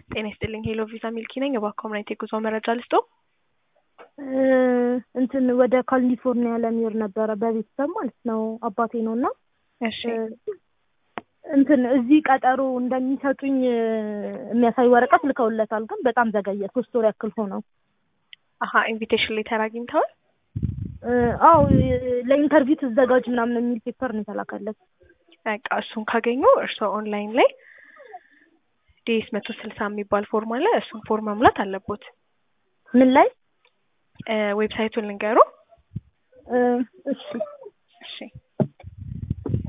ጤና ይስጥልኝ ሄሎ ቪዛ ሚልኪ ነኝ። እባክዎ ምን አይነት የጉዞ መረጃ ልስጦ? እንትን ወደ ካሊፎርኒያ ለሚሄድ ነበረ በቤተሰብ ማለት ነው። አባቴ ነው እና እሺ እንትን እዚህ ቀጠሮ እንደሚሰጡኝ የሚያሳይ ወረቀት ልከውለታል፣ ግን በጣም ዘገየ። ሶስት ወር ያክል ሆነው። አሀ ኢንቪቴሽን ሌተር አግኝተዋል? አዎ ለኢንተርቪው ትዘጋጅ ምናምን የሚል ፔፐር ነው የተላከለት። በቃ እሱን ካገኙ እርስዎ ኦንላይን ላይ ዲኤስ መቶ ስልሳ የሚባል ፎርም አለ። እሱን ፎርም መሙላት አለቦት። ምን ላይ? ዌብሳይቱን ልንገሩ። እሺ እሺ